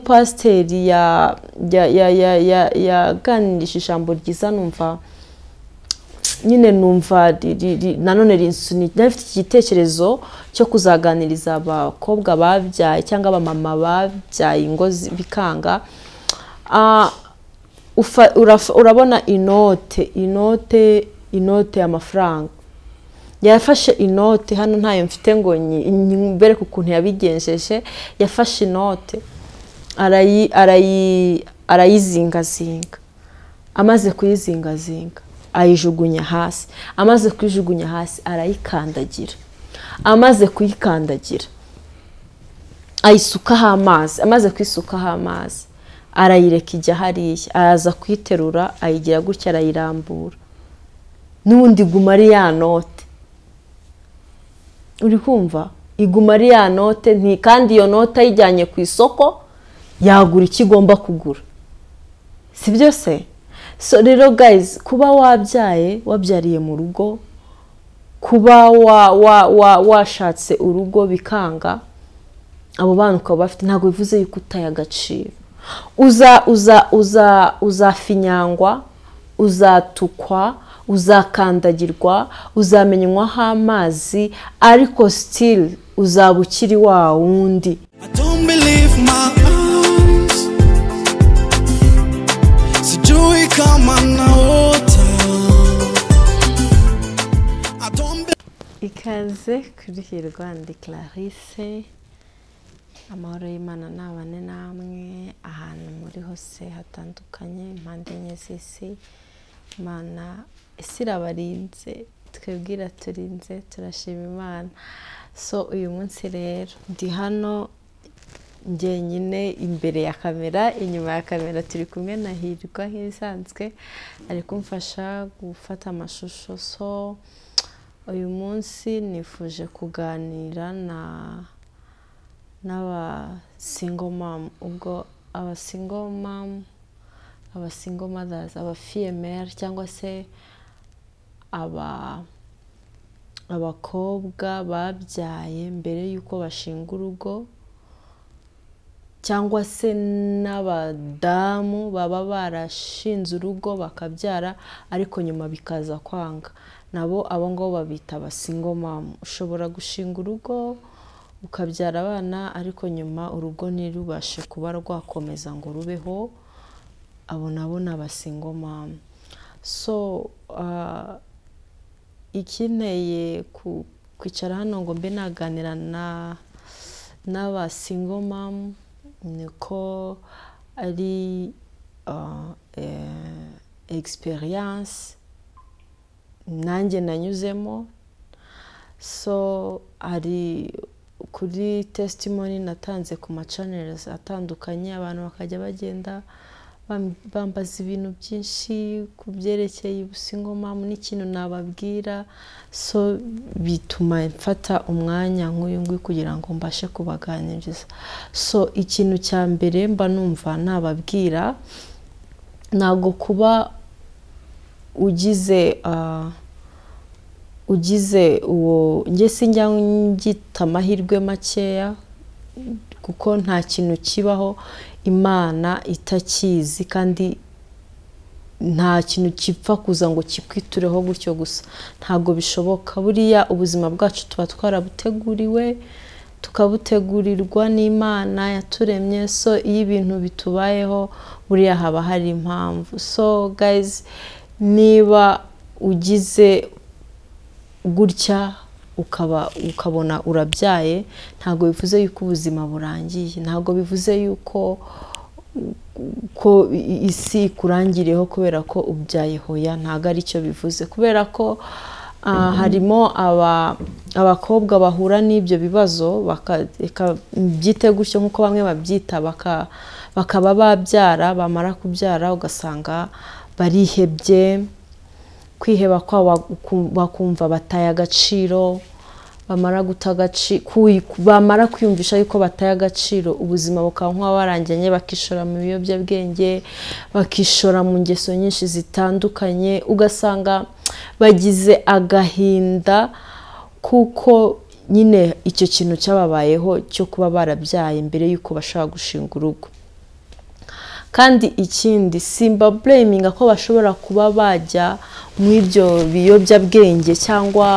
umupasiteri yaganirije ijambo ryiza numva nyine numva nanone rinsunira ifite igitekerezo cyo kuzaganiriza abakobwa babyaye cyangwa abamama babyaye ingo bikanga urabona inote inote inote y'amafaranga yafashe inote hano ntayo mfite ngo bereke ukuntu yabigenjeje yafashe inote arayizingazinga amaze kuyizingazinga ayijugunya hasi amaze kuyijugunya hasi arayikandagira amaze kuyikandagira ayisukaho amazi amaze kuyisukaho amazi arayireka ijya hariya araza kuyiterura ayigira gutya arayirambura n'ubundi iguma ari ya note uri kumva iguma ari ya note kandi iyo note ayijyanye ku isoko yagura icyo igomba kugura si byo se so rero guys kuba wabyaye wabyariye mu rugo kuba washatse urugo bikanga abo bana ukaba bafite ntabwo bivuze yuko utaye agaciro uza uza uza uzafinyangwa uzatukwa uzakandagirwa uzamenywaho amazi ariko still uzaba ukiri wa wundi ikaze kuri hirwa ndi clarisse amahoro y'imana ntabane namwe ahantu muri hose hatandukanye impande enye z'isi imana isi irabarinze twebwe iraturinze turashima imana so uyu munsi rero ndi hano njyenyine imbere ya kamera inyuma ya kamera turi kumwe na hirwa nk'ibisanzwe ari kumfasha gufata amashusho so uyu munsi nifuje kuganira na n'abasingomamu ubwo abasingomamu abasingomadazi abafiyemeri cyangwa se aba abakobwa babyaye mbere y'uko bashinga urugo cyangwa se n'abadamu baba barashinze urugo bakabyara ariko nyuma bikaza kwanga nabo abo ngabo babita abasingomamu ushobora gushinga urugo ukabyara abana ariko nyuma urugo ntirubashe kuba rwakomeza ngo rubeho abo nabo ni abasingomamu so ikinteye kwicara hano ngo mbe naganira n'abasingomamu niko ari egisperiyanse nanjye nanyuzemo so hari kuri tesitimoni natanze ku macanerizi atandukanye abantu bakajya bagenda bambaza ibintu byinshi ku byerekeye ubusingomamu n'ikintu nababwira so bituma mfata umwanya nk'uyu nguyu kugira ngo mbashe kubaganiriza so ikintu cya mbere mba numva nababwira ntabwo kuba ugize ugize uwo ngese njya ngita amahirwe makeya kuko nta kintu kibaho imana itakizi kandi nta kintu gipfa kuza ngo kikwitureho gutyo gusa ntabwo bishoboka buriya ubuzima bwacu tuba twarabuteguriwe tukabutegurirwa n'imana yaturemye so iyo ibintu bitubayeho buriya haba hari impamvu so gayizi niba ugize gutya ukabona urabyaye ntabwo bivuze yuko ubuzima burangiye ntabwo bivuze yuko ko isi ikurangiriyeho kubera ko ubyaye hoya ntabwo ari cyo bivuze kubera ko harimo abakobwa bahura n'ibyo bibazo byite gutyo nk'uko bamwe babyita bakaba babyara bamara kubyara ugasanga barihebye kwiheba kwabo bakumva bataye agaciro bamara guta agaciro bamara kwiyumvisha yuko bataye agaciro ubuzima bukaba nk'uwabarangiranye bakishora mu biyobyabwenge bakishora mu ngeso nyinshi zitandukanye ugasanga bagize agahinda kuko nyine icyo kintu cyababayeho cyo kuba barabyaye mbere y'uko bashaka gushinga urugo kandi ikindi simba bureminga ko bashobora kuba bajya mu ibyo biyobyabwenge cyangwa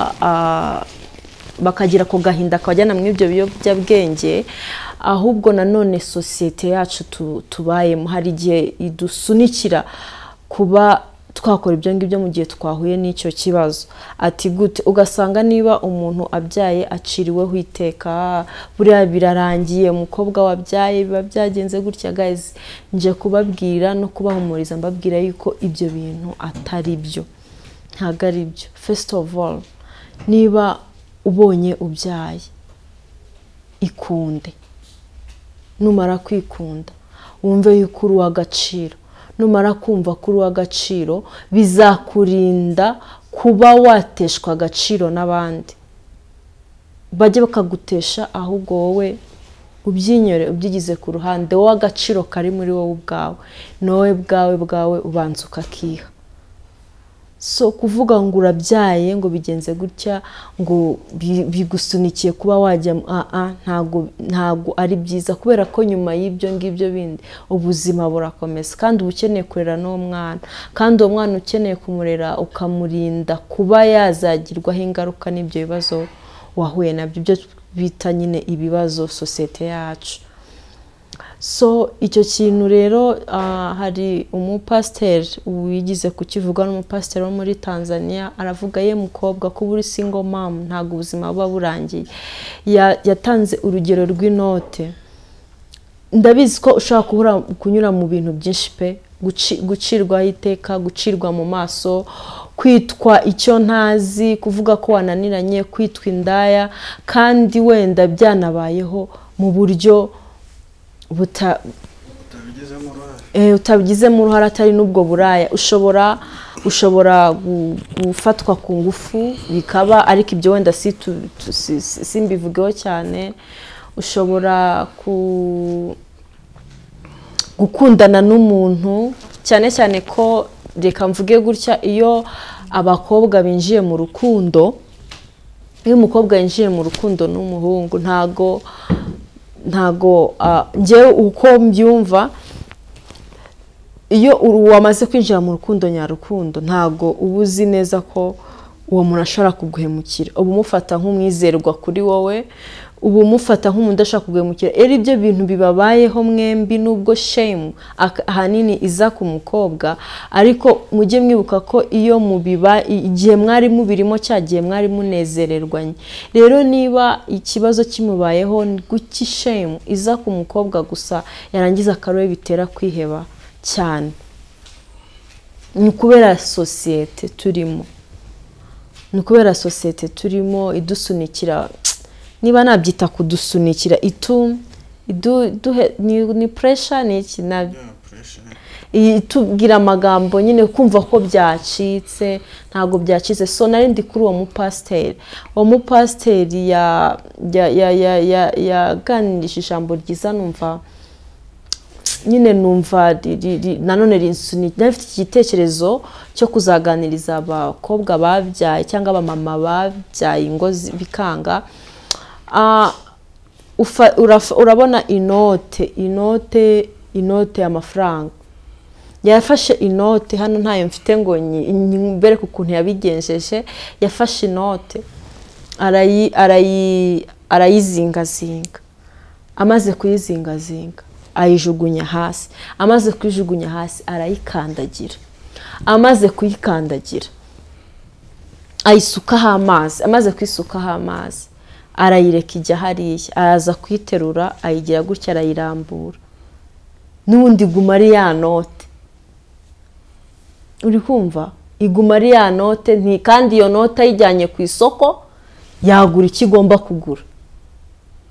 bakagira ako gahinda kabajyana mu ibyo biyobyabwenge ahubwo nanone sosiyete yacu tubayemo hari igihe idusunikira kuba twakora ibyo ngibyo mu gihe twahuye n'icyo kibazo ati gute ugasanga niba umuntu abyaye aciriweho iteka buriya birarangiye umukobwa wabyaye biba byagenze gutya gaze nje kubabwira no kubahumuriza mbabwira yuko ibyo bintu atari byo ntabwo ari byo first of all niba ubonye ubyaye ikunde numara kwikunda wumve yuko uri uw'agaciro numara kumva ko uri uw'agaciro bizakurinda kuba wateshwa agaciro n'abandi bajye bakagutesha ahubwo wowe ubyinyore ubyigize ku ruhande wowe agaciro kari muri wowe ubwawe wowe bwawe bwawe ubanza ukakiha so kuvuga ngo urabyaye ngo bigenze gutya ngo bigusunikiye kuba wajya ntabwo ari byiza kubera ko nyuma y'ibyo ngibyo bindi ubuzima burakomeza kandi uba ukeneye kurera n'uwo mwana kandi uwo mwana ukeneye kumurera ukamurinda kuba yazagirwaho ingaruka n'ibyo bibazo wahuye nabyo byo bita nyine ibibazo sosiyete yacu so icyo kintu rero hari umupasiteri wigize kukivuga n'umupasiteri wo muri tanzania aravuga ye mukobwa ko buri single mom ntabwo ubuzima buba burangiye yatanze urugero rw'inote ndabizi ko ushobora kunyura mu bintu byinshi pe gucirwaho iteka gucirwa mu maso kwitwa icyo ntazi kuvuga ko wananiranye kwitwa indaya kandi wenda byanabayeho mu buryo utabigizemo uruhare atari n'ubwo buraya ushobora ushobora gufatwa ku ngufu bikaba ariko ibyo wenda simbivugeho cyane ushobora gukundana n'umuntu cyane cyane ko reka mvuge gutya iyo abakobwa binjiye mu rukundo iyo umukobwa yinjiye mu rukundo n'umuhungu ntago ntago ngewe uko mbyumva iyo wamaze kwinjira mu rukundo nyarukundo ntago uba uzi neza ko uwo muntu ashobora kuguhemukira uba umufata nk'umwizerwa kuri wowe uba umufata nk'umuntu udashaka kuguhemukira rero ibyo bintu bibabayeho mwembi n'ubwo shemu ahanini iza ku mukobwa ariko mujye mwibuka ko iyo mubiba igihe mwari mubirimo cya gihe mwari munezererwanye rero niba ikibazo kimubayeho guki shemu iza ku mukobwa gusa yarangiza akarobe bitera kwiheba cyane ni ukubera sosiyete turimo ni ukubera sosiyete turimo idusunikira niba nabyita kudusunikira itu ni puresha ni iki itubwira amagambo nyine kumva ko byacitse ntabwo byacitse so narindi kuri uwo mupasiteri uwo mupasiteri yaganirije ijambo ryiza numva nyine numva nanone rinsunika ifite igitekerezo cyo kuzaganiriza abakobwa babyaye cyangwa abamama babyaye ingo bikanga urabona inote inote inote y'amafaranga yafashe inote hano ntayo mfite ngo mbereke ukuntu yabigenjeje yafashe inote arayizingazinga amaze kuyizingazinga ayijugunya hasi amaze kuyijugunya hasi arayikandagira amaze kuyikandagira ayisukaho amazi amaze kuyisukaho amazi arayireka ijya hariya araza kuyiterura ayigira gutya arayirambura n'ubundi iguma ari ya note uri kumva iguma ari ya note kandi iyo note ayijyanye ku isoko yagura icyo igomba kugura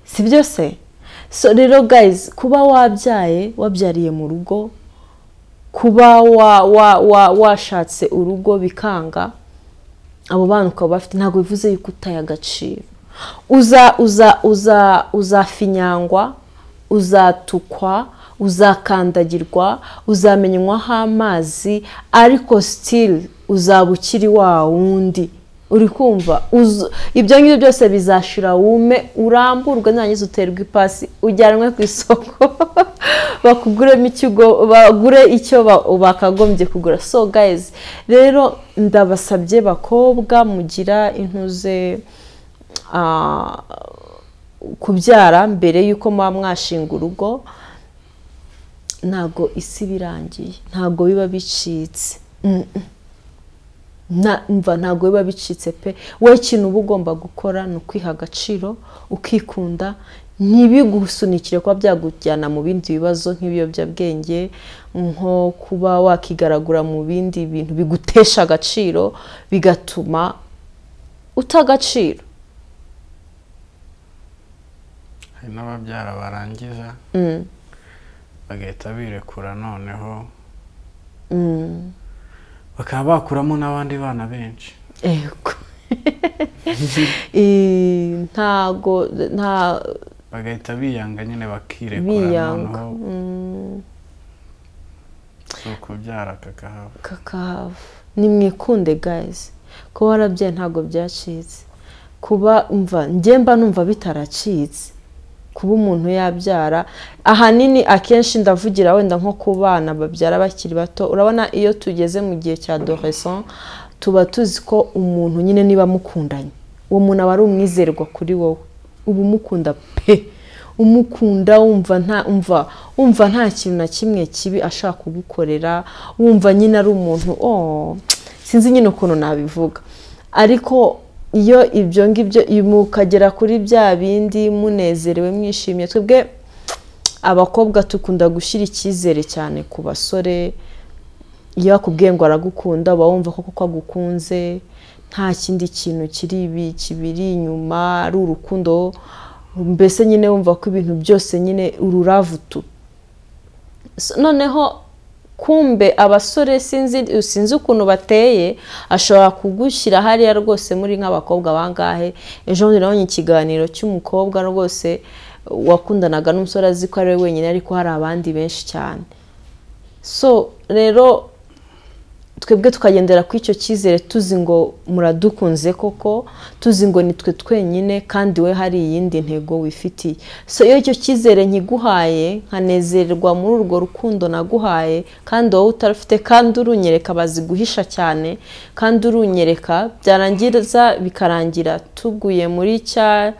si byo se so rero gayizi kuba wabyaye wabyariye mu rugo kuba washatse urugo bikanga abo bana ukaba bafite ntabwo bivuze yuko utaye agaciro uza uza uza uzafinyangwa uzatukwa uzakandagirwa uzamenywaho amazi ariko sitiri uzaba ukiri wa wundi uri kumva uzu- ibyo ngibyo byose bizashira wume uramburwe nurangiza uterwa ipasi ujyanwe ku isoko bakuguremo ikigo bagure icyo ba- bakagombye kugura so guys rero ndabasabye bakobwa mugira intuze ah, kubyara mbere y'uko muba mwashinga urugo ntabwo isi iba irangiye ntabwo biba bicitse Mm, mm. Na- mva ntabwo biba bicitse pe wowe ikintu uba ugomba gukora ni ukwiha agaciro ukikunda ntibigusunikire kuba byakujyana mu bindi bibazo nk'ibiyobyabwenge nko kuba wakigaragura mu bindi bintu bigutesha agaciro bigatuma uta agaciro hari n'ababyara barangiza bagahita birekura noneho bakaba bakuramo n'abandi bana benshi Ego. Eh, ntago nta bagahita biyanga nyine bakirekura biyanga noneho Mm, si ukubyara kakahava kakahava nimwikunde guys kuba warabyaye ntabwo byacitse kuba umva njye mba numva bitaracitse kuba umuntu yabyara ahanini akenshi ndavugira wenda nko ku bana babyara bakiri bato urabona iyo tugeze mu gihe cya doreson tuba tuzi ko umuntu nyine niba mukundanye uwo muntu aba ari umwizerwa kuri wowe uba umukunda pe umukunda wumva nta umva wumva nta kintu na kimwe kibi ashaka kugukorera wumva nyine ari umuntu oh sinzi nyine ukuntu nabivuga ariko iyo ibyo ngibyo iyo mukagera kuri bya bindi munezerewe mwishimye twebwe abakobwa dukunda gushyira icyizere cyane ku basore iyo akubwiye ngo aragukunda uba wumva ko kuko agukunze nta kindi kintu kiri ibi kibiri inyuma ari urukundo mbese nyine wumva ko ibintu byose nyine ururavutu So, noneho kumbe abasore sinzi sinzi ukuntu bateye ashobora kugushyira hariya rwose muri nk'abakobwa bangahe ejo bundi nabonye ikiganiro cy'umukobwa rwose wakundanaga n'umusore azi ko ari we wenyine ariko hari abandi benshi cyane so rero twebwe tukagendera kuri icyo cyizere tuzi ngo muradukunze koko tuzi ngo ni twe twenyine kandi we hari iyindi ntego wifitiye so iyo icyo cyizere nkiguhaye nkanezererwa muri urwo rukundo naguhaye kandi wowe utarufite kandi urunyereka bazi guhisha cyane kandi urunyereka byarangiza bikarangira tuguye muri cya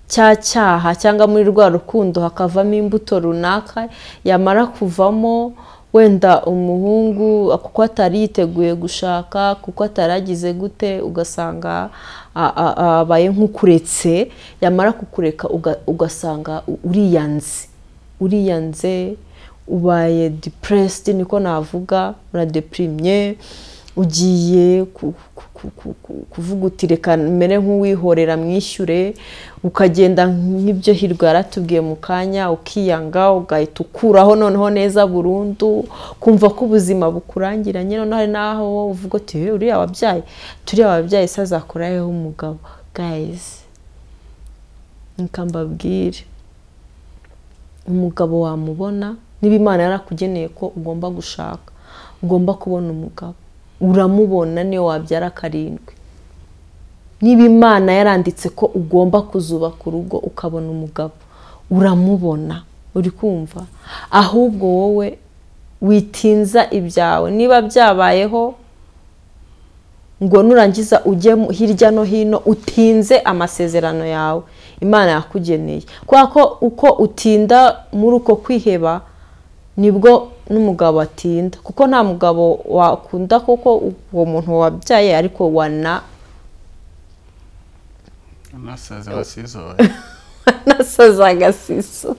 cya cyaha cyangwa muri rwa rukundo hakavamo imbuto runaka yamara kuvamo wenda umuhungu kuko atari yiteguye gushaka kuko ataragize gute ugasanga a- a- abaye nk'ukuretse yamara kukureka uga- ugasanga uriyanze uriyanze ubaye depressed niko navuga uradepirimye ugiye ku- ku- ku- ku- ku- kuvuga uti reka mere nk'uwihorera mwishyure ukagenda nk'ibyo hirwa yaratubwiye mu kanya ukiyanga ugahita ukuraho noneho neza burundu kumva ko ubuzima bukurangiranye noneho hari n'aho wowe uvuga uti "Eh, uriya wabyaye turiya wabyaye se azakora heho umugabo gayizi reka mbabwire umugabo wamubona niba imana yarakugeneye ko ugomba gushaka ugomba kubona umugabo uramubona niyo wabyara karindwi niba imana yaranditse ko ugomba kuzubaka urugo ukabona umugabo uramubona uri kumva ahubwo wowe witinza ibyawe niba byabayeho ngo nurangiza ujye mu- hirya no hino utinze amasezerano yawe imana yakugeneye kubera ko uko utinda muri uko kwiheba nibwo n'umugabo atinda kuko nta mugabo wakunda kuko uwo muntu wabyaye ariko wana unasezera sizoye wanasaze agasiso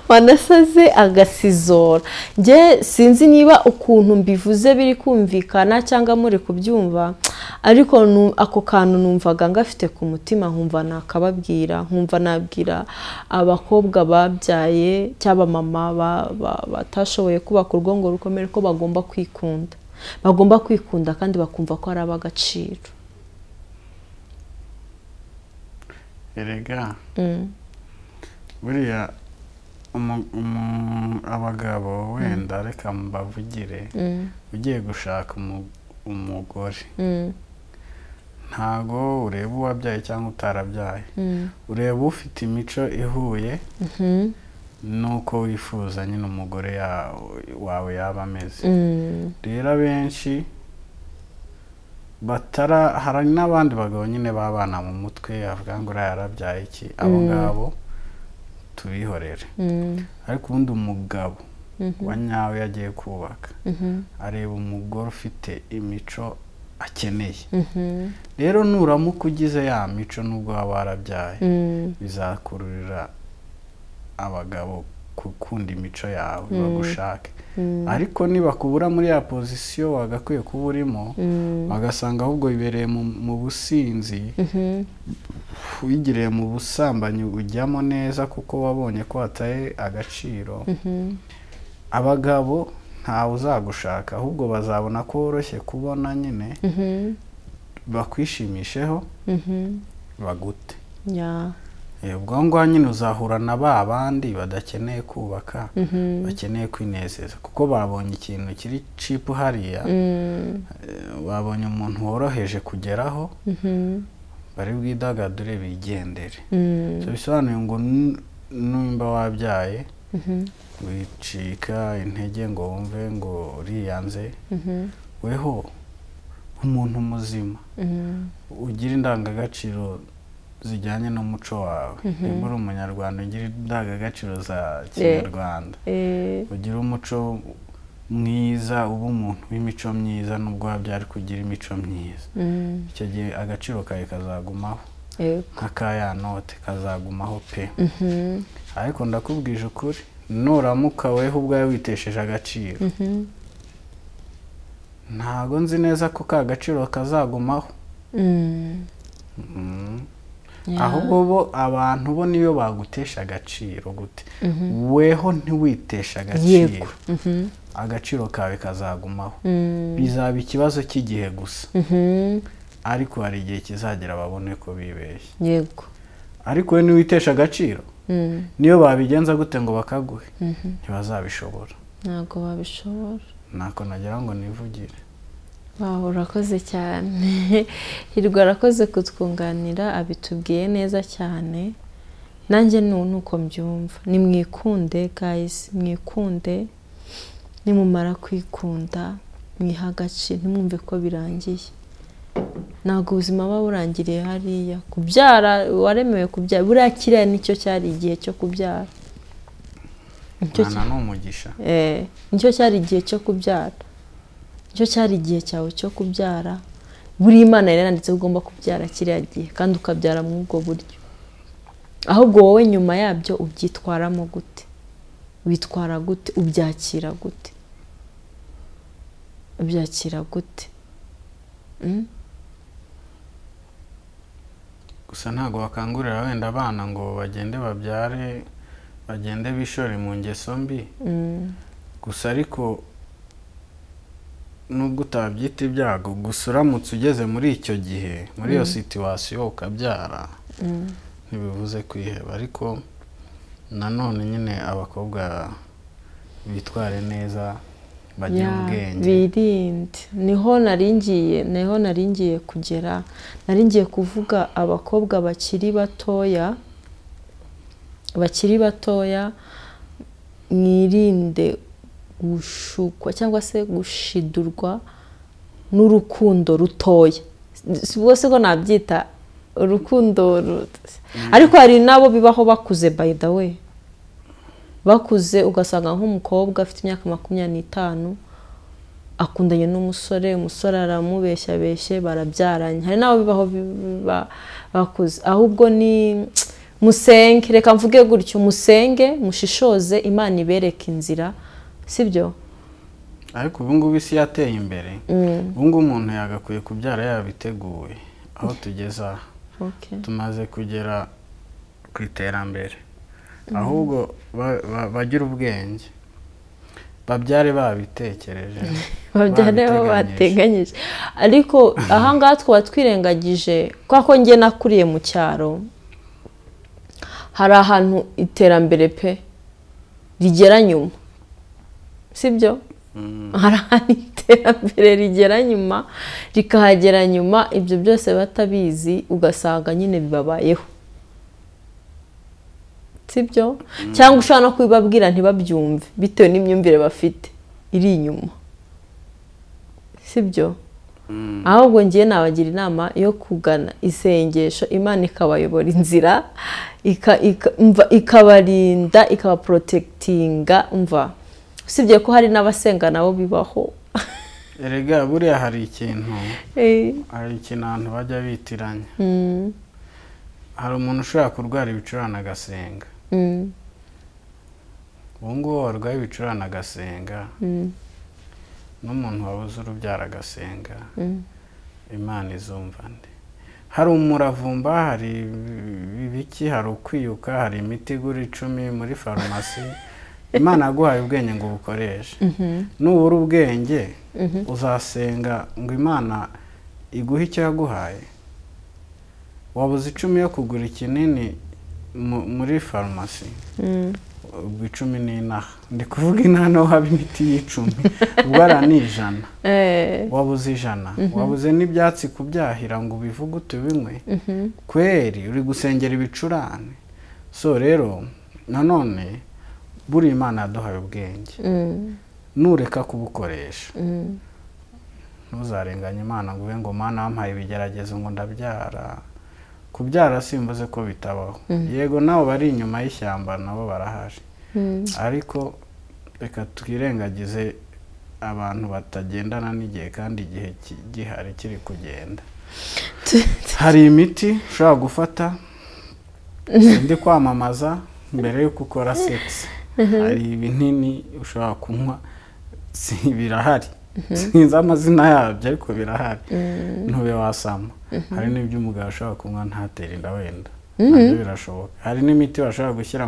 wanasaze agasizora njye sinzi niba ukuntu mbivuze biri kumvikana cyangwa muri kubyumva ariko nu- ako kantu numvaga ngafite ku mutima nkumva nakababwira nkumva nabwira abakobwa babyaye cyangwa mama batashoboye kubaka urugo ngo rukomere ko bagomba kwikunda bagomba kwikunda kandi bakumva ko ari ab'agaciro erega Mm. buriya umu- umu- abagabo wenda reka mbavugire Mm. ugiye gushaka umu- umugore Mm. ntago ureba uwabyaye cyangwa utarabyaye ureba ufite imico ihuye n'uko wifuza nyine umugore ya- wawe yaba ameze rero abenshi batara hari n'abandi bagabo nyine b'abana mu mutwe avuga ngo uriya yarabyaye iki abo ngabo tubihorere ariko ubundi umugabo wa nyawe iyo agiye kubaka areba umugore ufite imico akeneye rero nuramuka ugize ya mico n'ubwo waba warabyaye bizakururira abagabo gukunda imico yawe bagushake ariko nibakubura muri ya pozisiyo wagakwiye kuba urimo bagasanga ahubwo bibereye mu- mu businzi wigiriye mu busambanyi ujyamo neza kuko wabonye ko wataye agaciro abagabo ntawe uzagushaka ahubwo bazabona ko woroshye kubona nyine bakwishimisheho bagute Eh, ubwo ngubwo nyine uzahura na ba bandi badakeneye kubaka bakeneye kwinezeza kuko babonye ikintu kiri cipu hariya eh, babonye umuntu woroheje kugeraho bari bwidagadure bigendere so bisobanuye ngo n- numba wabyaye wicika intege ngo wumve ngo uriyanze weho umuntu muzima ugira indangagaciro zijyanye n'umuco wawe niba uri umunyarwanda ugira indangagaciro za kinyarwanda ugira umuco mwiza uba umuntu w'imico myiza n'ubwo wabyari kugira imico myiza icyo gihe agaciro kawe kazagumaho nk'aka ya note kazagumaho pe ariko ndakubwije ukuri nuramuka weho ubwawe witesheje agaciro ntago nzi neza ko ka gaciro kazagumaho Mm. ahubwo bo abantu bo niyo bagutesha agaciro gute weho ntiwiteshe agaciro Yego. agaciro kawe kazagumaho bizaba ikibazo cy'igihe gusa ariko hari igihe kizagera babone ko bibeshye yego ariko we ntiwitesha agaciro niyo babigenza gute ngo bakaguhe ntibazabishobora ntabwo babishobora ntako nagira ngo nivugire wawe urakoze cyane hirwa arakoze kutwunganira abitubwiye neza cyane nanjye ni uko mbyumva ni mwikunde gayisi mwikunde nimumara kwikunda mwiha agaciro ntimwumve ko birangiye ntabwo ubuzima buba burangiriye hariya kubyara waremewe kubyara buriya kiriya nicyo cyari igihe cyo kubyara Nicyo mwana ni umugisha Eh, nicyo cyari igihe cyo kubyara nicyo cyari igihe cyawe cyo kubyara buri imana yari yanditse ko ugomba kubyara kiriya gihe kandi ukabyara muri ubwo buryo ahubwo wowe nyuma yabyo ubyitwaramo gute witwara gute ubyakira gute ubyakira gute Mm? gusa ntabwo bakangurira wenda abana ngo bagende babyare bagende bishore mu ngeso mbi gusa ariko nubwo utabyita ibyago gusa uramutse ugeze muri icyo gihe muri iyo situwasiyo ukabyara ntibivuze kwiheba ariko nanone nyine abakobwa bitware neza bagire Ya, ubwenge birinde niho naringiye niho naringiye kugera naringiye kuvuga abakobwa bakiri batoya bakiri batoya mwirinde gushukwa cyangwa se gushidurwa n'urukundo rutoya si bwose ko nabyita urukundo ru- ariko hari n'abo bibaho bakuze by the way bakuze ugasanga nk'umukobwa afite imyaka makumyabiri n'itanu akundanye n'umusore umusore aramubeshyabeshye barabyaranye hari n'abo bibaho bi- ba- bakuze ahubwo ni musenge reka mvuge gutyo musenge mushishoze imana ibereke inzira sibyo ariko ubu ngubu isi yateye imbere ubu ngubu umuntu yagakwiye kubyara yabiteguwe aho tugeze aha Okay. tumaze kugera ku iterambere ahubwo ba- ba- bagire ubwenge babyare babitekereje babyare bo babiteganyije. bateganyije ariko ahangaha twaba twirengagije kwa ko njye nakuriye mu cyaro hari ahantu iterambere pe rigera nyuma sibyo hari ahantu iterambere rigera nyuma rikahagera nyuma ibyo byose batabizi ugasanga nyine bibabayeho sibyo cyangwa ushobora no kubibabwira ntibabyumve bitewe n'imyumvire bafite iri inyuma sibyo ahubwo ngiye nabagira inama yo kugana isengesho imana ikabayobora inzira ikabarinda ikabaporotekitinga mva usibye ko hari n'abasenga nabo bibaho erega buriya hari ikintu hari ikintu abantu bajya bitiranya hari umuntu ushobora kurwara ibicurane agasenga ubu ngubu warwaye ibicurane agasenga n'umuntu wabuze urubyaro agasenga imana izumva nde hari umuravumba hari ibiki hari ukwiyuka hari imiti igura icumi muri farumasi imana yaguhaye ubwenge ngo ubukoreshe nubura ubwenge uzasenga ngo imana iguhe icyo yaguhaye wabuze icumi yo kugura ikinini muri farumasi ubwo icumi ni inaha ndi kuvuga inaha naho haba imiti y'icumi ubwo ara ni ijana wabuze ijana wabuze n'ibyatsi kubyahira ngo ubivuge utubinywe kweri uri gusengera ibicurane so rero nanone buriya imana yaduhaye ubwenge nureka kubukoresha ntuzarenganye imana ngo ube ngo mana wampaye ibigeragezo ngo ndabyara kubyara simvuze ko bitabaho yego nabo bari inyuma y'ishyamba nabo barahari ariko reka twirengagize abantu batagendana n'igihe kandi igihe gihari kiri kugenda hari imiti ushobora gufata undi kwamamaza mbere yuko ukora sekisi hari ibinini ushobora kunywa birahari sinzi amazina yabyo ariko birahari ntube wasama hari n'ibyo umugabo ashobora kunywa ntatere inda wenda nabyo birashoboka hari n'imiti bashobora gushyira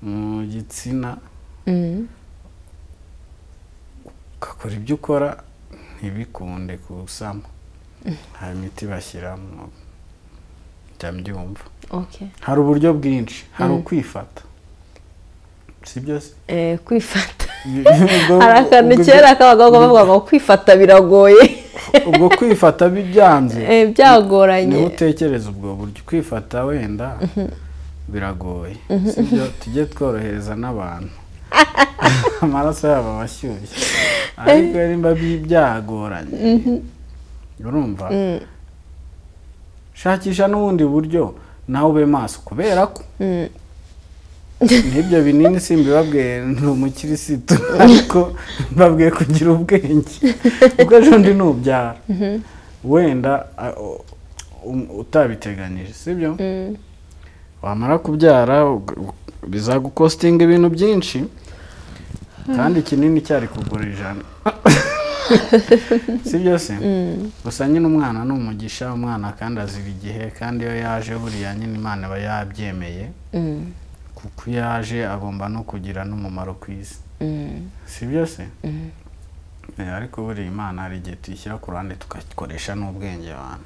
mu gitsina ugakora ibyo ukora ntibikunde kusama hari imiti bashyiramo jya mbyumva hari uburyo bwinshi hari ukwifata si byose kwifata hari akantu kera kabaga bavuga ngo kwifata biragoye ubwo kwifata bibyanze byagoranye niba utekereza ubwo buryo kwifata wenda biragoye si byo tujye tworohereza n'abantu amaraso yabo aba ashyushye ariko nimba byagoranye urumva shakisha n'ubundi buryo nawe ube maso kubera ko n'ibyo binini si mbibabwiye ni umukirisitu ariko mbabwiye kugira ubwenge kuko ejo ndi nubyara wenda utabiteganyije sibyo wamara kubyara bizagukostinga ibintu byinshi kandi ikinini cyari kugura ijana si byose gusa nyine umwana ni umugisha umwana kandi azira igihe kandi iyo yaje buriya nyine imana aba yabyemeye kuko iyo yaje agomba no kugira n'umumaro ku isi si byose ariko buriya imana hari igihe tuyishyira ku ruhande tugakoresha n'ubwenge abantu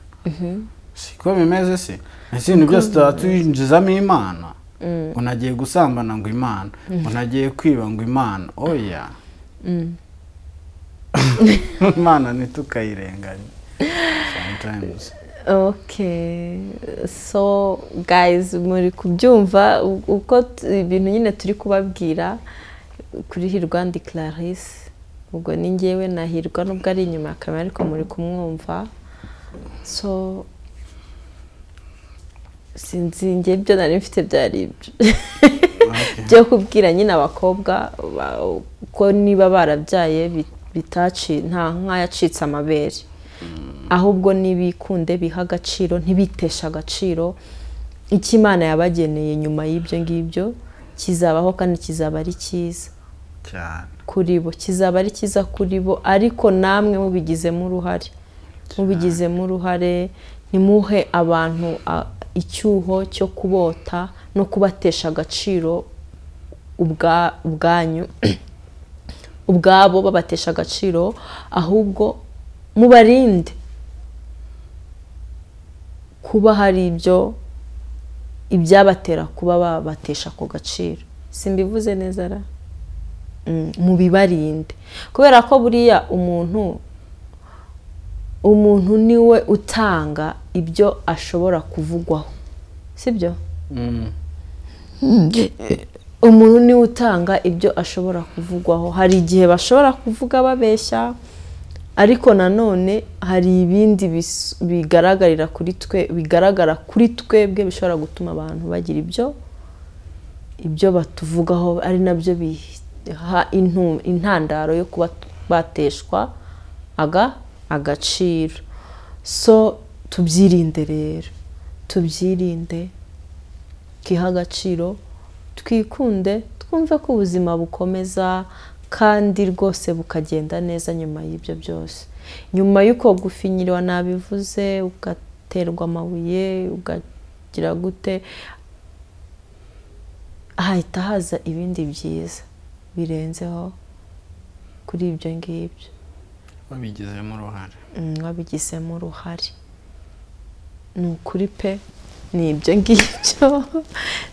siko bimeze se ibintu byose tuba tuyinjizamo imana unagiye gusambana ngo imana unagiye kwiba ngo imana oya imana ntitukayirenganye okay so guys muri kubyumva uko ibintu nyine turi kubabwira kuri hirwa ndi clarisse ubwo ni ngewe nahirwa nubwo ari inyuma ya kamera ariko muri kumwumva so sinzi nge byo nari mfite byari ibyo byo kubwira nyine abakobwa ko niba barabyaye bitaci nta nk'ayacitse amabere ahubwo n'ibikunde biha agaciro ntibiteshe agaciro icyo imana yabageneye nyuma y'ibyo ngibyo kizabaho kandi kizaba ari cyiza kuri bo kizaba ari cyiza kuri bo ariko namwe mubigizemo uruhare mubigizemo uruhare ntimuhe abantu icyuho cyo kubota no kubatesha agaciro ubwanyu ubwabo babatesha agaciro ahubwo mubarinde kuba hari ibyo ibyabatera kuba babatesha ako gaciro simbivuze neza ra mu bibarinde kubera ko buriya umuntu umuntu niwe utanga ibyo ashobora kuvugwaho sibyo umuntu niwe utanga ibyo ashobora kuvugwaho hari igihe bashobora kuvuga babeshya ariko nanone hari ibindi bigaragarira kuri twe bigaragara kuri twebwe bishobora gutuma abantu bagira ibyo ibyo batuvugaho ari nabyo biha intandaro yo kuba bateshwa aga agaciro so tubyirinde rero tubyirinde twiha agaciro twikunde twumve ko ubuzima bukomeza kandi rwose bukagenda neza nyuma y'ibyo byose nyuma y'uko gufinyirwa nabivuze ugaterwa amabuye ugagira gute hahita haza ibindi byiza birenzeho kuri ibyo ngibyo babigizemo uruhare babigizemo uruhare ni ukuri pe ni ibyo ngibyo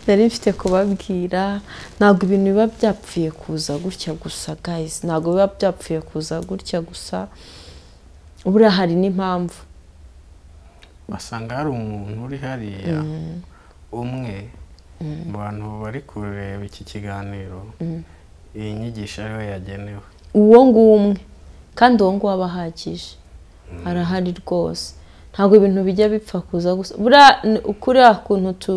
nari mfite kubabwira ntabwo ibintu biba byapfuye kuza gutya gusa gayizi ntabwo biba byapfuye kuza gutya gusa buriya hari n'impamvu basanga hari umuntu uri hariya umwe mu bantu bari kureba iki kiganiro iyi nyigisho ariwe yagenewe uwo nguwo umwe kandi uwo nguwo aba ahagije arahari rwose ntabwo ibintu bijya bipfa kuza gusa kuriya kuntu tu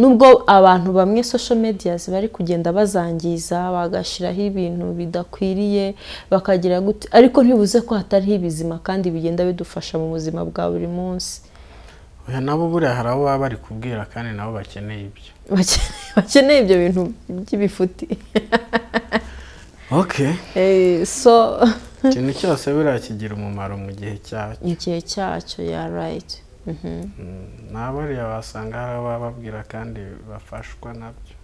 nubwo abantu bamwe social media bari kugenda bazangiza bagashyiraho ibintu bidakwiriye bakagira gute ariko ntibuze ko hatariho ibizima kandi bigenda bidufasha mu buzima bwa buri munsi oya nabo buriya hari abo baba bari kubwira kandi nabo bakeneye ibyo bakeneye ibyo bintu by'ibifuti so ikintu cyose buriya kigira umumaro mu gihe cyacyo mu gihe cyacyo ya rayiti bariya wasanga hari abababwira kandi bafashwa nabyo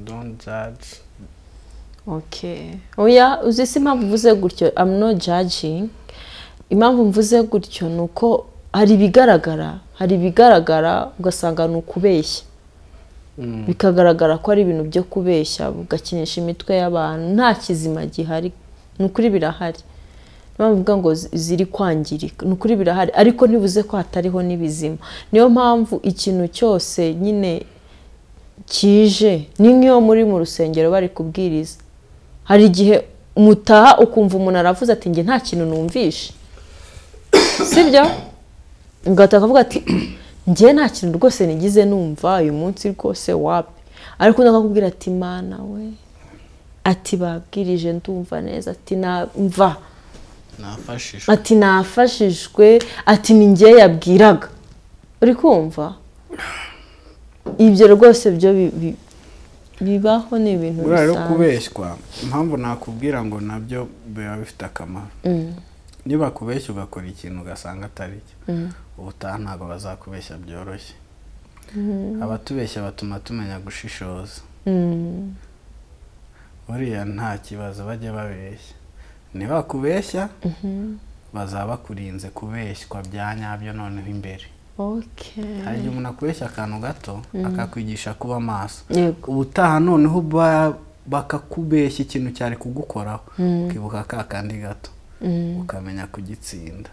doni jaji oya uzi si impamvu mvuze gutyo amuno jajingi impamvu mvuze gutyo ni uko hari ibigaragara hari ibigaragara ugasanga ni ukubeshya bikagaragara ko ari ibintu byo kubeshya bugakinisha imitwe y'abantu nta kizima gihari ni ukuri birahari niyo mvuga ngo ziri kwangirika ni ukuri birahari ariko ntibuze ko hatariho n'ibizima niyo mpamvu ikintu cyose nyine kije ni nk'iyo muri mu rusengero bari kubwiriza hari igihe mutaha ukumva umuntu aravuze ati nge nta kintu numvishe sibyo ugahita ukavuga ati njye nta kintu rwose nigize numva uyu munsi rwose wapi ariko undi akakubwira ati mana we ati babwirije ndumva neza ati mva ati nafashijwe ati ni ngewe yabwiraga uri kumva ibyo rwose byo bibaho ni ibintu bisanzwe rero kubeshywa impamvu nakubwira ngo nabyo biba bifite akamaro niba bakubeshya ugakora ikintu ugasanga atari cyo ubutaha ntabwo bazakubeshya byoroshye abatubeshya batuma tumenya gushishoza buriya nta kibazo bajya babeshya ntibakubeshya bazaba bakurinze kubeshywa bya nyabyo noneho imbere hari igihe umuntu akubeshya akantu gato akakwigisha kuba maso ubutaha noneho bakakubeshya ikintu cyari kugukoraho ukibuka ka kandi gato ukamenya kugitsinda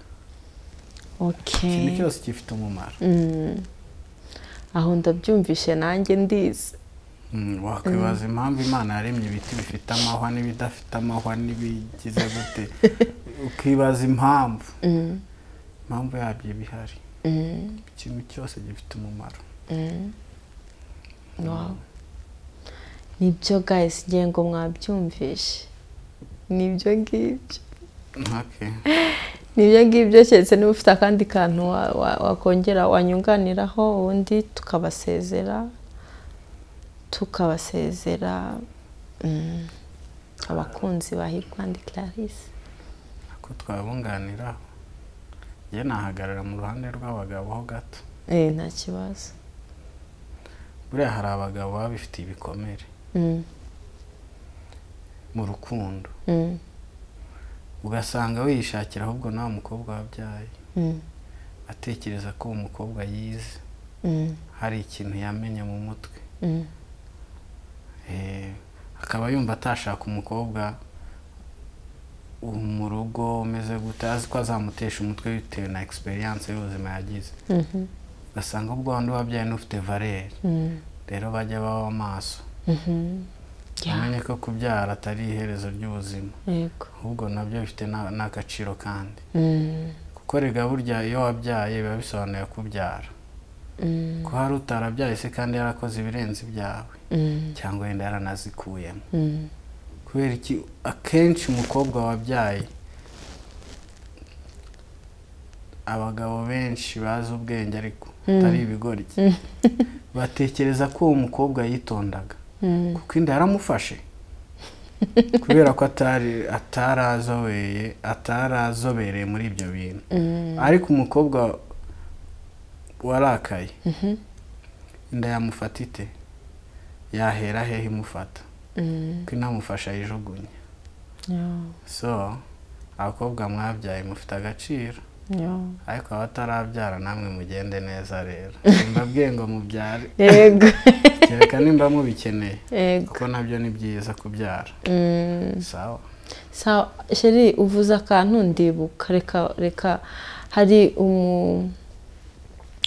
ikintu cyose gifite umumaro aho ndabyumvishe nanjye ndizi wakwibaza impamvu imana yaremye ibiti bifite amahwa n'ibidafite amahwa n'ibigize gute ukibaza impamvu impamvu yabyo iba ihari ikintu cyose gifite umumaro nibyo gahise ngengo mwabyumvishe nibyo ngibyo nibyo ngibyo keretse niba ufite akandi kantu wakongera wanyunganiraho ubundi tukabasezera tukabasezera abakunzi ba hirwandi clarisse ko twabunganiraho njye nahagarara mu ruhande rw'abagabo ho gato eee nta kibazo buriya hari abagabo baba bifitiye ibikomere mu rukundo ugasanga wishakira ahubwo nawe mukobwa wabyaye atekereza ko uwo mukobwa yize hari ikintu yamenye mu mutwe akaba yumva atashaka umukobwa mu rugo umeze gute azi ko azamutesha umutwe bitewe na egisperiyanse y'ubuzima yagize ugasanga ubwo wundi wabyaye n'ufite valeri rero bajya baba amaso bamenye ko kubyara atari iherezo ry'ubuzima ahubwo nabyo bifite n'agaciro kandi kuko rega burya iyo wabyaye biba bisobanuye kubyara ko hari utarabyaye se kandi yarakoze ibirenze ibyawe cyangwa wenda yaranazikuyemo kubera iki akenshi umukobwa wabyaye abagabo benshi bazi ubwenge ariko atari ibigoryi batekereza ko uwo mukobwa yitondaga kuko inda yaramufashe kubera ko atarazobereye muri ibyo bintu ariko umukobwa warakaye inda yamufata ite yahera hehe imufata kuko inamufasha yijugunye so abakobwa mwabyaye mufite agaciro ariko abatarabyara namwe mugende neza rero mbabwiye ngo mubyare yego kereka nimba mubikeneye kuko nabyo ni byiza kubyara sawa sawa sheri uvuze akantu ndibuka reka reka hari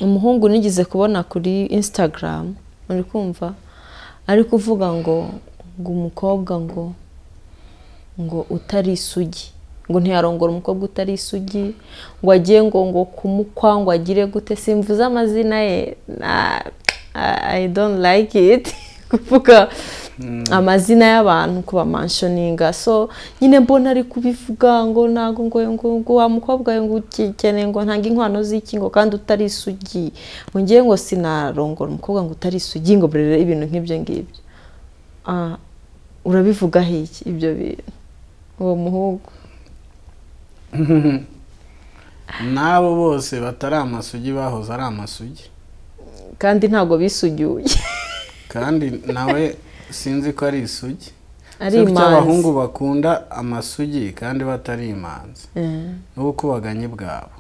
umuhungu nigeze kubona kuri insitagaramu uri kumva ari kuvuga ngo ngo umukobwa ngo ngo utari isugi ngo ntiyarongora umukobwa utari isugi ngo agiye ngo ngo kumukwa ngo agire gute simvuze amazina ye i don't like it kuvuga amazina y'abantu kuba manshoninga so nyine mbona ari kubivuga ngo ntabwo ngo ngo wa mukobwa ngo ukeneye ngo ntange inkwano z'iki ngo kandi utari isugi ngo ngewe ngo sinarongora umukobwa ngo utari isugi ngo burere ibintu nk'ibyo ngibyo urabivugaho iki ibyo bintu uwo muhungu n'abo bose batari amasugi bahoze ari amasugi kandi ntabwo bisugiye kandi nawe sinzi ko ari isugi kuko abahungu bakunda amasugi kandi batari imanzi n'ubukubaganye bwabo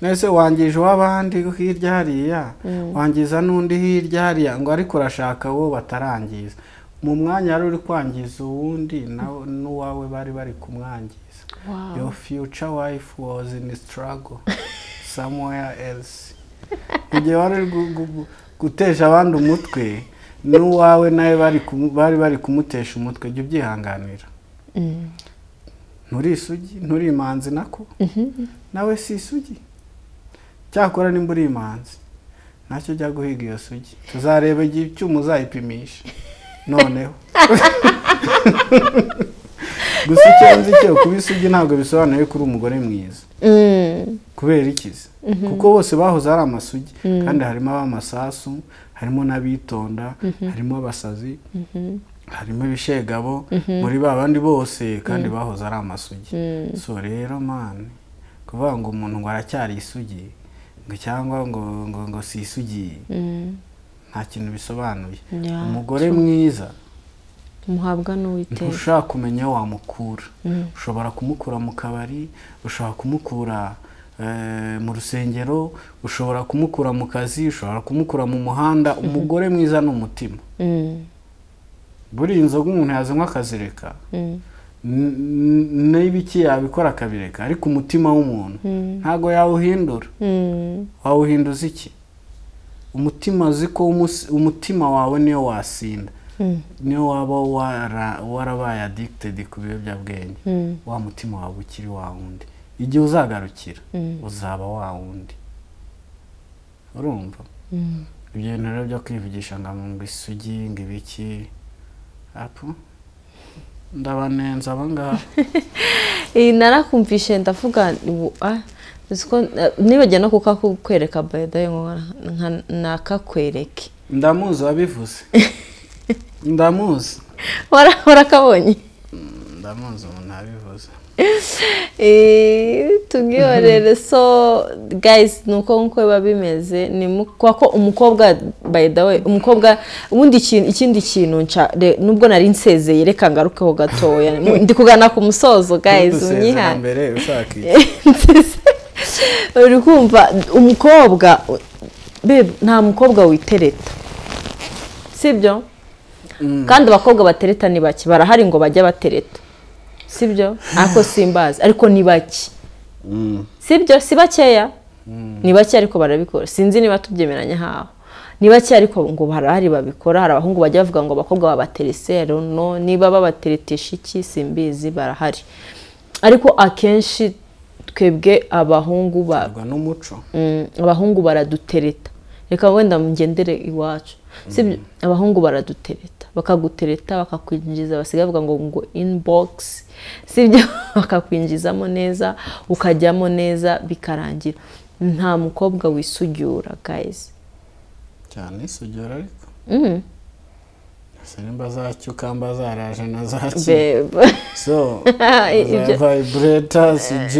mbese wangije uw'abandi hirya hariya wangiza n'undi hirya hariya ngo ariko urashaka uwo batarangiza mu mwanya wari uri kwangiza uwundi n'uwawe bari bari kumwangiza your future wife was in struggle somewhere else igihe wari gutesha abandi umutwe n'uwawe nawe bari bari kumutesha umutwe jya ubyihanganira nturi isugi nturi imanzi nako nawe si isugi cyakora nimba uri imanzi ntacyo jya guhiga iyo sugi tuzareba igihe icyuma uzayipimisha noneho gusa icyo nzi cyo kuba isugi ntabwo bisobanuye ko uri umugore mwiza kubera ikizi kuko bose bahoze ari amasugi kandi harimo ab'amasasu harimo n'abitonda harimo abasazi harimo ibishegabo muri ba bandi bose kandi bahoze ari amasugi so rero mani kuvuga ngo umuntu ngo aracyari isugi ngo cyangwa ngo ngo ngo si isugi nta kintu bisobanuye umugore mwiza muhabwa n'uwiteka ntushobora kumenya aho wamukura ushobora kumukura mu kabari ushobora kumukura mu rusengero ushobora kumukura mu kazi ushobora kumukura mu muhanda umugore mwiza ni umutima buriya inzoga umuntu yazanywa akazireka n'ibiki yabikora akabireka ariko umutima w'umuntu ntabwo yawuhindura wawuhinduza iki umutima uzi ko umutima wawe niyo wasinda niyo waba warabaye adikitedi ku biyobyabwenge wa mutima wawe ukiri wa wundi igihe uzagarukira uzaba wa wundi urumva ibyo bintu rero byo kwivugisha ngo ngo isugi ngo ibiki apu ndabanenza abangaba iyi narakumvishe ndavuga nibajya no kukakwereka bayidaye ntakakwereke ndamuzi wabivuze ndamuzi warakabonye ndamuzi umuntu abivuze tubwiyorere so gayizi ni uko nk'uko biba bimeze ni ko umukobwa bayidawe umukobwa ubundi ikindi kintu nubwo nari nsezeye reka ngarukeho gatoya ndi kugana ku musozo gayizi unyihane uri kumva umukobwa nta mukobwa witereta sibyo kandi abakobwa batereta ni bake barahari ngo bajye batereta sibyo ariko simbazi ariko ni bake sibyo si bakeya ni bake ariko barabikora sinzi niba tubyemeranya nk'aho ni bake ariko ngo barahari babikora hari abahungu bajya bavuga ngo abakobwa babaterese no niba babateretisha iki simbizi barahari ariko akenshi twebwe abahungu ba n'umuco abahungu baradutereta reka wenda ngendere iwacu sibyo abahungu baradutereta bakagutereta bakakwinjiza basigaye bavuga ngo ngo inibogisi sibyo bakakwinjizamo neza ukajyamo neza bikarangira nta mukobwa wisugura gayizi cyane isugura ariko nimba zacyuka mba zaraje na Be- zaki so vibrator cg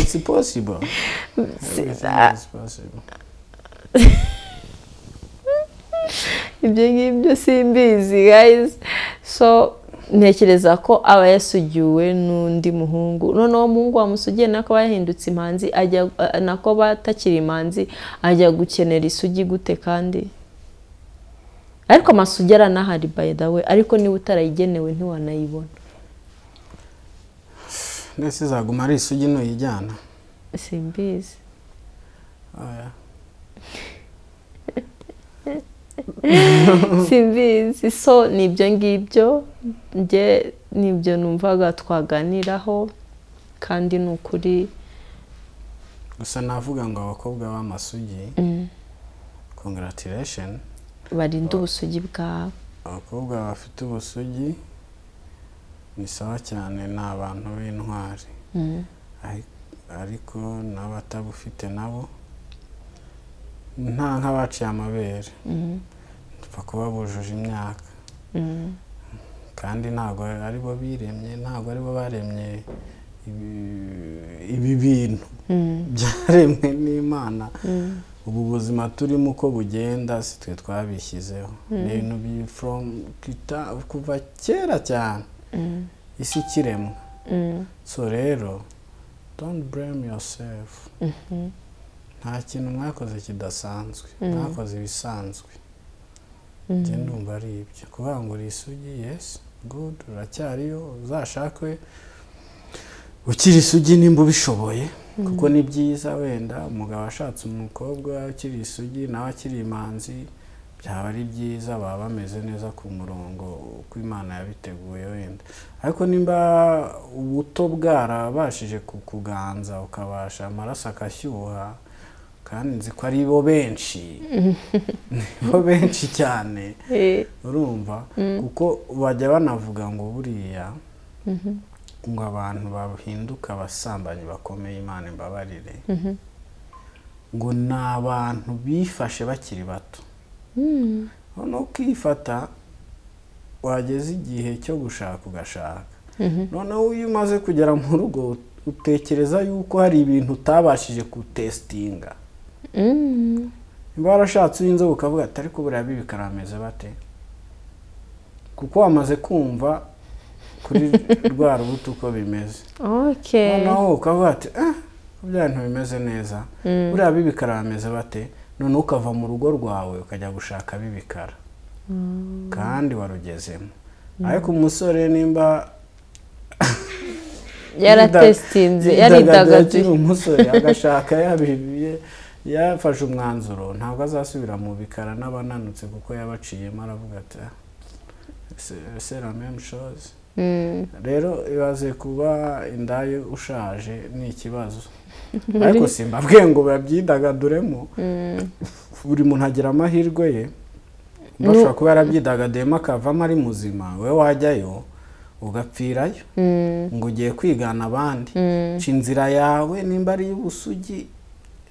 it's possible Everything is possible ibyo ngibyo simbizi guys so ntekereza ko aba yasugiwe n'undi muhungu noneho umuhungu wamusugiye nako aba yahindutse imanzi ajya nako aba atakiri imanzi ajya gukenera isugi gute kandi ariko amasugi aranahari by the way ariko niba utarayigenewe ntiwanayibona ndetse izaguma ari isugi ntuyijyana simbizi Oya. simbizi so ni ibyo ngibyo njye nibyo numvaga twaganiraho kandi ni ukuri gusa navuga ngo abakobwa b'amasugi congratulation barinde ubusugi bwawe abakobwa bafite ubusugi ni sawa cyane ni abantu b'intwari Ari- ariko n'abatabufite nabo nta nk'abaciye amabere dupfa kuba bujuje imyaka kandi ntabwo ari bo biremye ntabwo ari bo baremye ibi- ibi bintu byaremwe n'imana ubu buzima turimo uko bugenda si twe twabishyizeho ni ibintu bi- from kita- kuva kera cyane isi ikiremwa so rero don't blame yourself nta kintu mwakoze kidasanzwe mwakoze ibisanzwe njye ndumva ari ibyo kuvuga ngo uri isugi yesi gudu uracyariyo uzashakwe ukiri isugi nimba ubishoboye kuko ni byiza wenda umugabo ashatse umukobwa ukiri isugi nawe akiri imanzi byaba ari byiza baba bameze neza ku murongo uko imana yabiteguye wenda ariko nimba ubuto bwarabashije kukuganza ukabasha amaraso agashyuha kandi nzi ko ari bo benshi ni bo benshi cyane urumva kuko bajya banavuga ngo buriya ngo abantu bahinduka abasambanyi bakomeye imana imbabarire ngo ni abantu bifashe bakiri bato noneho ukifata wageze igihe cyo gushaka ugashaka noneho iyo umaze kugera mu rugo utekereza yuko hari ibintu utabashije gutesitinga niba warashatse uw'inzobe ukavuga ati ariko buriya bibi karameze bate kuko wamaze kumva kuri rwa rubuto uko bimeze ok noneho ukavuga ati eh bya bintu bimeze neza buriya bibikara bameze bate noneho ukava mu rugo rwawe ukajya gushaka bibikara kandi warugezemo ariko umusore nimba yaratesitinze akiri yaridagaduye umusore agashaka yabibiye yafashe umwanzuro ntabwo azasubira mu bikara n'abananutse kuko yabaciyemo aravuga ati "Ah, c'est- c'est la même chose Mm, rero ibaze kuba indaya ushaje ni ikibazo ariko simbabwiye ngo babyidagaduremo buri muntu agira amahirwe ye bashobora kuba yarabyidagaduyemo akavamo ari muzima we wajyayo ugapfirayo ngo ugiye kwigana abandi ca inzira yawe nimba ari iy'ubusugi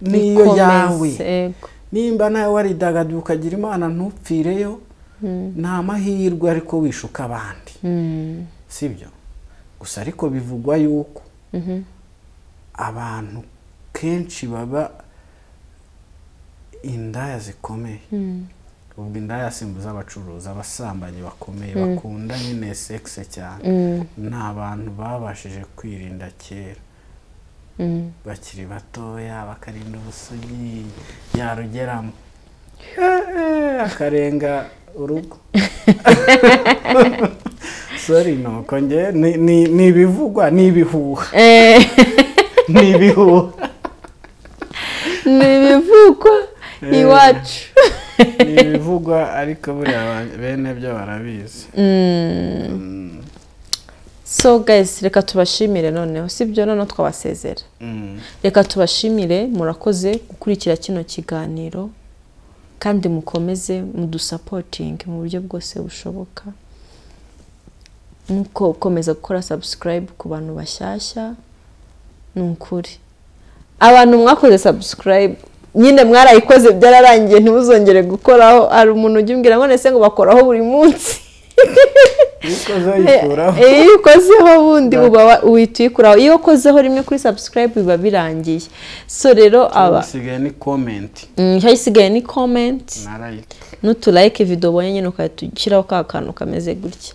niyo ikomeze, yawe yego. nimba nawe waridagaduye ukagira imana ntupfireyo ni amahirwe ariko wishuka abandi Mm, sibyo gusa ariko bivugwa yuko abantu kenshi baba indaya zikomeye ubwo indaya simbuza abacuruzi abasambanyi bakomeye bakunda nyine sekise cyane ni abantu babashije kwirinda kera mm. bakiri batoya bakarinda ubusugi yarugeramo akarenga urugo sori nuko njye ni ibivugwa ni ibihuha ni ibihuha ni ibivugwa iwacu ni ibivugwa ariko buriya bene byo barabizi so guys reka tubashimire noneho si byo noneho twabasezera reka tubashimire murakoze gukurikira kino kiganiro kandi mukomeze mudusapotinge mu buryo bwose bushoboka nuko ukomeza gukora sabusikarayibu ku bantu bashyashya ni ukuri abantu mwakoze sabusikarayibu nyine mwarayikoze byararangiye ntibuzongere gukoraho hari umuntu ujya umbwira ngo ndetse ngo bakoraho buri munsi iyo ukozeho bundi uba uhita uyikuraho iyo ukozeho rimwe kuri sabusikarayibu biba birangiye so rero aba isigaye ni komenti isigaye ni komenti n'uturayike video ubonye nyine ugahita ushyiraho ka kantu kameze gutya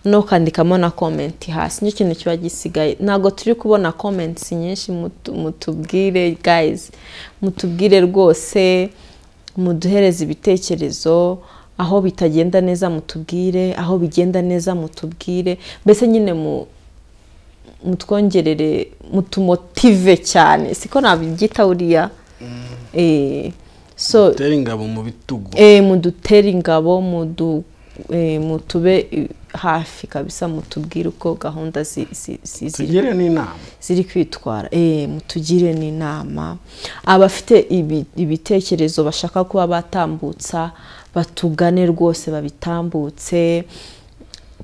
no kandikamo na komenti hasi nicyo kintu kiba gisigaye ntabwo turi kubona komenti nyinshi mutubwire gayizi mutubwire rwose muduhereze ibitekerezo aho bitagenda neza mutubwire aho bigenda neza mutubwire mbese nyine mutwongerere mutumotive cyane siko nabyita buriya mudutere ingabo mu bitugu mudutere ingabo mutube hafi kabisa mutubwire uko gahunda ziri kwitwara mutugire n'inama abafite ibitekerezo bashaka kuba batambutsa batugane rwose babitambutse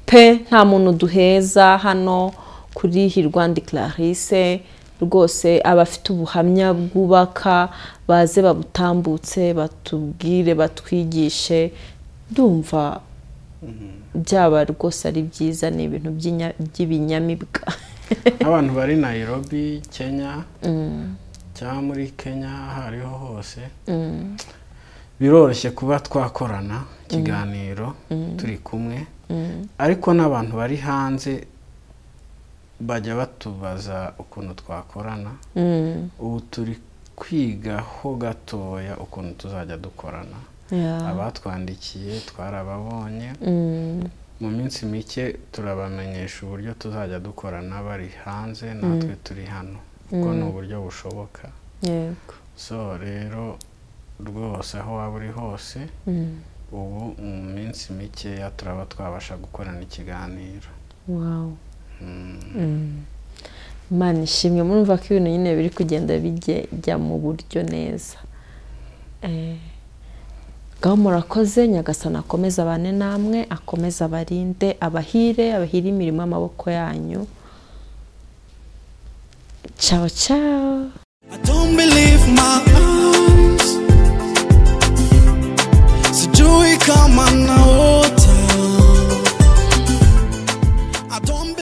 pe nta muntu duheza hano kuri hirwandi Clarisse rwose abafite ubuhamya bwubaka baze babutambutse batubwire batwigishe ndumva byaba rwose ari byiza ni ibintu by'ibinyamibwa nk'abantu bari Nairobi kenya cyangwa muri kenya aho ariho hose biroroshye kuba twakorana ikiganiro turi kumwe ariko n'abantu bari hanze bajya batubaza ukuntu twakorana ubu turi kwigaho gatoya ukuntu tuzajya dukorana abatwandikiye twarababonye mu minsi mike turabamenyesha uburyo tuzajya dukorana bari hanze natwe turi hano ubwo ni uburyo bushoboka so rero rwose aho waba uri hose ubu mu minsi mikeya turaba twabasha gukorana ikiganiro imana ishimwe murumva ko ibintu nyine biri kugenda bijya mu buryo neza ngaho murakoze nyagasana akomeze abane namwe akomeze abarinde abahire abahire imirimo y'amaboko yanyu cawo cawo come on now.